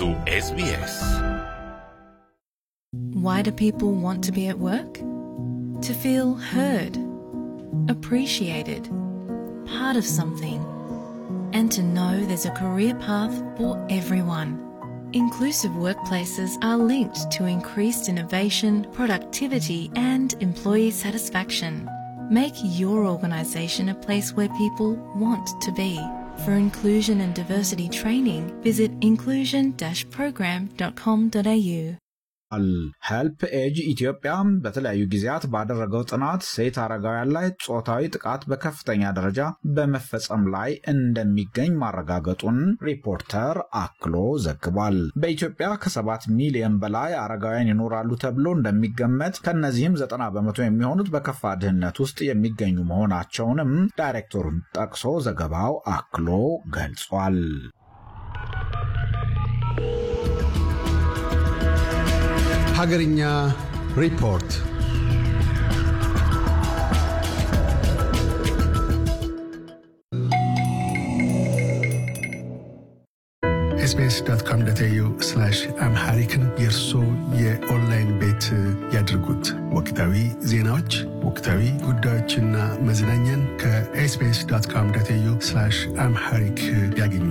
su SBS. Why do people want to be at work? To feel heard, appreciated, part of something, and to know there's a career path for everyone. Inclusive workplaces are linked to increased innovation, productivity, and employee satisfaction. Make your organisation a place where people want to be. For inclusion and diversity training, visit inclusion-program.com.au. ሄልፕ ኤጅ ኢትዮጵያ በተለያዩ ጊዜያት ባደረገው ጥናት ሴት አረጋውያን ላይ ጾታዊ ጥቃት በከፍተኛ ደረጃ በመፈጸም ላይ እንደሚገኝ ማረጋገጡን ሪፖርተር አክሎ ዘግቧል። በኢትዮጵያ ከሰባት ሚሊዮን በላይ አረጋውያን ይኖራሉ ተብሎ እንደሚገመት ከእነዚህም ዘጠና በመቶ የሚሆኑት በከፋ ድህነት ውስጥ የሚገኙ መሆናቸውንም ዳይሬክተሩን ጠቅሶ ዘገባው አክሎ ገልጿል። ሀገርኛ ሪፖርት ኤስቢኤስ ዶት ኮም ዶት ኤዩ አምሃሪክን የእርሶ የኦንላይን ቤት ያድርጉት። ወቅታዊ ዜናዎች፣ ወቅታዊ ጉዳዮችና መዝናኛን ከኤስቢኤስ ዶት ኮም ዶት ኤዩ አምሃሪክ ያገኙ።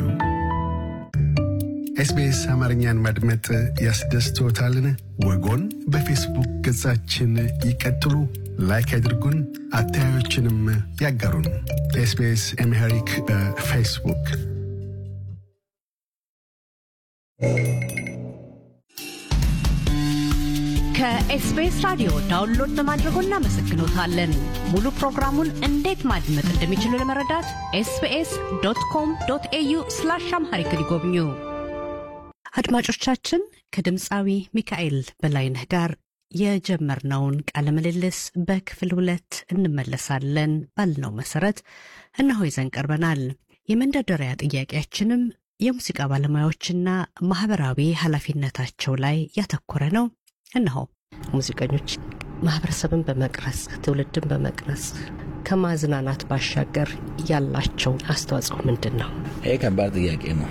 ኤስቢኤስ አማርኛን ማድመጥ ያስደስቶታልን? ወጎን በፌስቡክ ገጻችን ይቀጥሉ፣ ላይክ ያድርጉን፣ አስተያየቶችንም ያጋሩን። ኤስቢኤስ አምሃሪክ በፌስቡክ ከኤስቢኤስ ራዲዮ ዳውንሎድ በማድረጎ እናመሰግኖታለን። ሙሉ ፕሮግራሙን እንዴት ማድመጥ እንደሚችሉ ለመረዳት ኤስቢኤስ ዶት ኮም ዶት ኤዩ ስላሽ አምሃሪክ ይጎብኙ። አድማጮቻችን ከድምፃዊ ሚካኤል በላይነህ ጋር የጀመርነውን ቃለ ምልልስ በክፍል ሁለት እንመለሳለን ባልነው መሰረት እነሆ ይዘን ቀርበናል። የመንደርደሪያ ጥያቄያችንም የሙዚቃ ባለሙያዎችና ማህበራዊ ኃላፊነታቸው ላይ ያተኮረ ነው። እነሆ ሙዚቀኞች ማህበረሰብን በመቅረጽ ትውልድን በመቅረጽ ከማዝናናት ባሻገር ያላቸው አስተዋጽኦ ምንድን ነው? ይህ ከባድ ጥያቄ ነው።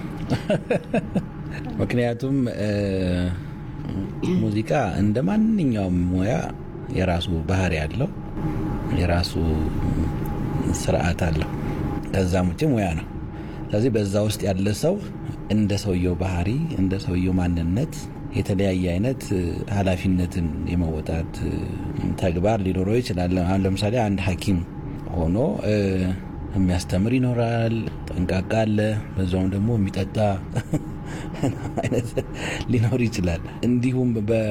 ምክንያቱም ሙዚቃ እንደ ማንኛውም ሙያ የራሱ ባህሪ አለው፣ የራሱ ስርዓት አለው። ከዛም ውጭ ሙያ ነው። ስለዚህ በዛ ውስጥ ያለ ሰው እንደ ሰውየው ባህሪ፣ እንደ ሰውየው ማንነት የተለያየ አይነት ኃላፊነትን የመወጣት ተግባር ሊኖረው ይችላል። አሁን ለምሳሌ አንድ ሐኪም ሆኖ የሚያስተምር ይኖራል፣ ጠንቃቃ አለ፣ በዛውም ደግሞ የሚጠጣ አይነት ሊኖር ይችላል። እንዲሁም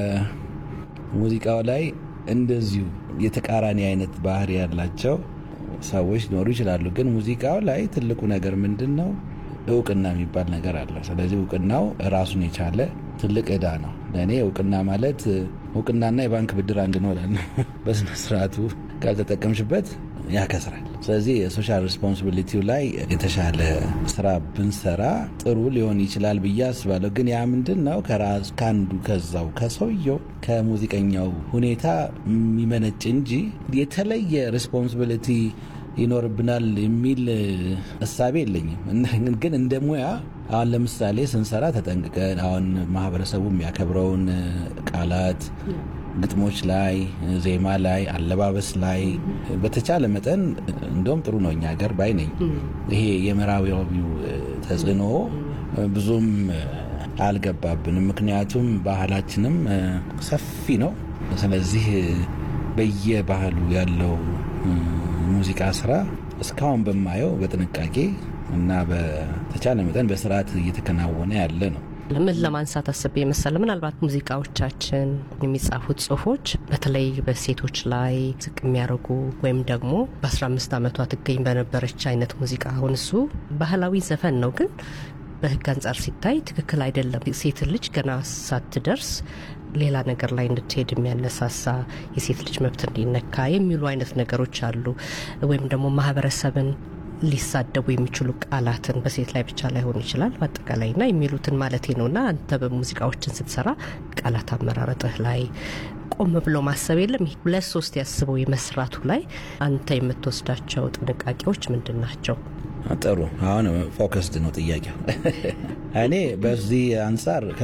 በሙዚቃው ላይ እንደዚሁ የተቃራኒ አይነት ባህሪ ያላቸው ሰዎች ሊኖሩ ይችላሉ። ግን ሙዚቃው ላይ ትልቁ ነገር ምንድን ነው? እውቅና የሚባል ነገር አለ። ስለዚህ እውቅናው ራሱን የቻለ ትልቅ ዕዳ ነው። ለእኔ እውቅና ማለት እውቅናና የባንክ ብድር አንድ ነው እላለሁ። በስነ ስርዓቱ ካልተጠቀምሽበት ያከስራል። ስለዚህ የሶሻል ሪስፖንሲቢሊቲው ላይ የተሻለ ስራ ብንሰራ ጥሩ ሊሆን ይችላል ብዬ አስባለሁ። ግን ያ ምንድን ነው ከራስ ከአንዱ ከዛው ከሰውየው ከሙዚቀኛው ሁኔታ የሚመነጭ እንጂ የተለየ ሪስፖንሲቢሊቲ ይኖርብናል የሚል እሳቤ የለኝም። ግን እንደ ሙያ አሁን ለምሳሌ ስንሰራ ተጠንቅቀን አሁን ማህበረሰቡ የሚያከብረውን ቃላት ግጥሞች ላይ፣ ዜማ ላይ፣ አለባበስ ላይ በተቻለ መጠን እንደውም ጥሩ ነው እኛ ሀገር ባይ ነኝ። ይሄ የምዕራባዊው ተጽዕኖ ብዙም አልገባብንም። ምክንያቱም ባህላችንም ሰፊ ነው። ስለዚህ በየባህሉ ያለው ሙዚቃ ስራ እስካሁን በማየው በጥንቃቄ እና በተቻለ መጠን በስርዓት እየተከናወነ ያለ ነው። ምን ለማንሳት አስቤ የመሰለ ምናልባት ሙዚቃዎቻችን የሚጻፉት ጽሁፎች በተለይ በሴቶች ላይ ዝቅ የሚያደርጉ ወይም ደግሞ በ15 ዓመቷ ትገኝ በነበረች አይነት ሙዚቃ አሁን እሱ ባህላዊ ዘፈን ነው ግን በህግ አንጻር ሲታይ ትክክል አይደለም። ሴት ልጅ ገና ሳትደርስ ሌላ ነገር ላይ እንድትሄድ የሚያነሳሳ የሴት ልጅ መብት እንዲነካ የሚሉ አይነት ነገሮች አሉ። ወይም ደግሞ ማህበረሰብን ሊሳደቡ የሚችሉ ቃላትን በሴት ላይ ብቻ ላይሆን ይችላል በአጠቃላይ ና የሚሉትን ማለቴ ነው። ና አንተ በሙዚቃዎችን ስትሰራ ቃላት አመራረጥህ ላይ ቆም ብሎ ማሰብ የለም። ሁለት ሶስት ያስበው የመስራቱ ላይ አንተ የምትወስዳቸው ጥንቃቄዎች ምንድን ናቸው? ጥሩ። አሁን ፎከስድ ነው ጥያቄው። እኔ በዚህ አንጻር